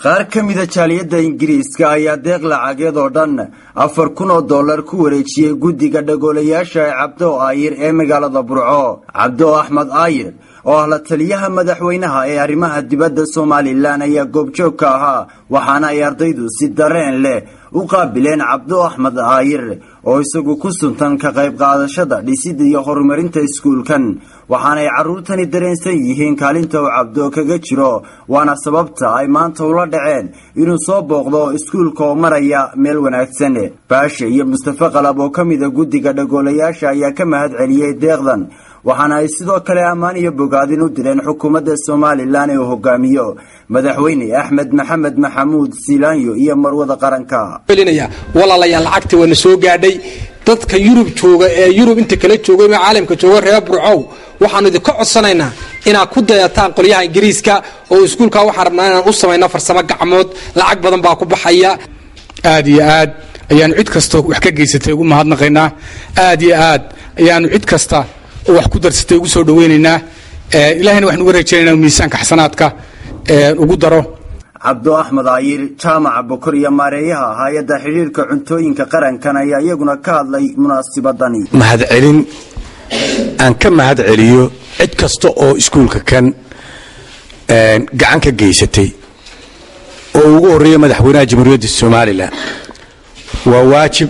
qaar ka mida jaaliyadda ingiriiska ayaa deeq lacageed oo dhan afar kun oo dollar ku wareejiyey guddiga dhagoolayaasha ee cabdo aayir ee magaalada burco cabdo axmed aayir oo ah la taliyaha madaxweynaha ee arrimaha dibadda somalilan ayaa goobjoog ka ahaa waxaana ay ardaydu si dareen leh u qaabileen cabdo axmed aayir oo isagu ku suntan ka qayb qaadashada dhisidda iyo horumarinta iskuulkan waxaanay carruurtani dareensan yihiin kaalinta uu cabdo kaga jiro waana sababta ay maanta ula dhaceen inuu soo booqdo iskuulka oo maraya meel wanaagsan baashe iyo mustafe qalab oo ka mida guddiga dhagoolayaasha ayaa ka mahad celiyey deeqdan waxaana ay sidoo kale ammaan iyo bogaadin u direen xukuumadda somalilan ee uu hogaamiyo madaxweyne axmed maxamed maxamuud silaanyo iyo marwada qaranka walaalayaal lacagta waana soo gaadhay dadka yurub jooga ee yurub inta kala jooga ama caalamka jooga reer burcow waxaanu idinka codsanaynaa inaad ku dayataan qolyaha ingiriiska oo iskuulka waxaan rabnaa inaan u samayno farsamo gacmood lacag badan baa ku baxaya aad iyo aad ayaanu cid kastoo wax ka geysatay ugu mahadnaqaynaa aad iyo aad ayaanu cid kasta oo wax ku darsatay ugu soo dhawaynaynaa ilahayna waxaan uga rajaynayna miisaanka xasanaadka ugu daro cabdo axmed aayir jaamaca bokor iyo maareeyaha hay-adda xidhiirka cuntooyinka qarankan ayaa iyaguna ka hadlay munaasibadani mahadcelin aan ka mahad celiyo cid kasta oo iskuulka kan gacan ka geysatay oo ugu horreeya madaxweynaha jamhuuriyadda somalilan waa waajib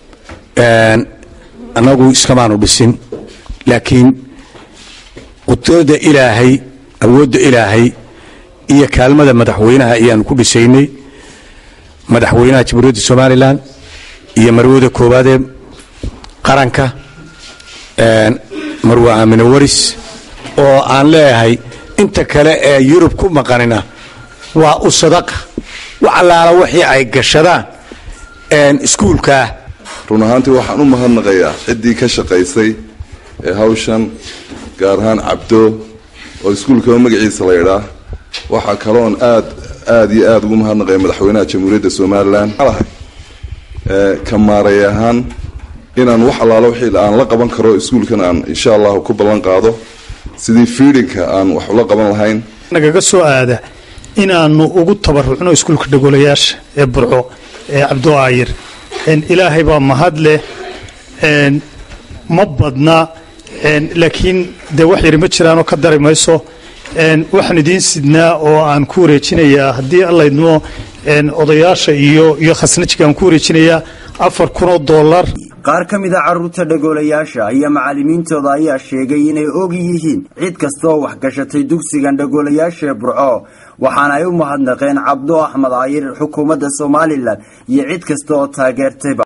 annagu iskamaanu dhisin laakiin qudrada ilaahay awoodda ilaahay iyo kaalmada madaxweynaha ayaanu ku dhisaynay madaxweynaha jamhuuriyadda somalilan iyo marwada koowaadee qaranka marwa aamine waris oo aan leeyahay inta kale ee yurub ku maqanina waa u sadaqa wax allaala wixii ay gashadaan iskuulkaa run ahaantii waxaan u mahadnaqayaa ciddii ka shaqaysay ee hawshan gaar ahaan cabdo oo iskuulkaba magaciisa la ydhaa waxaa kaloon aad aad iyo aad ugu mahadnaqaya madaxweynaha jamhuuriyadda somalilan ka maaray ahaan inaan wax allaalo wixii aan la qaban karo iskuulkan aan insha allahu ku ballan qaado sidii fiidhinka aan wax ula qaban lahayn nagaga soo aada inaanu ugu tabarucno iskuulka dhagoolayaasha ee burco ee cabdo aayir ilaahay baa mahad leh ma badna laakiin dee wax yari ma jiraanoo ka dari mayso waxaan idiin sidnaa oo aan ku wareejinayaa haddii allaydmo odayaasha iyo iyo khasnajiga aan ku wareejinayaa afar kunoo dollar qaar ka mid a carruurta dhagoolayaasha iyo macallimiintooda ayaa sheegay inay og yihiin cid kasta oo waxgashatay dugsigan dhagoolayaasha ee burco waxaana ay u mahadnaqeen cabdo axmed aayir xukuumadda somalilan iyo cid kasta oo taageertayba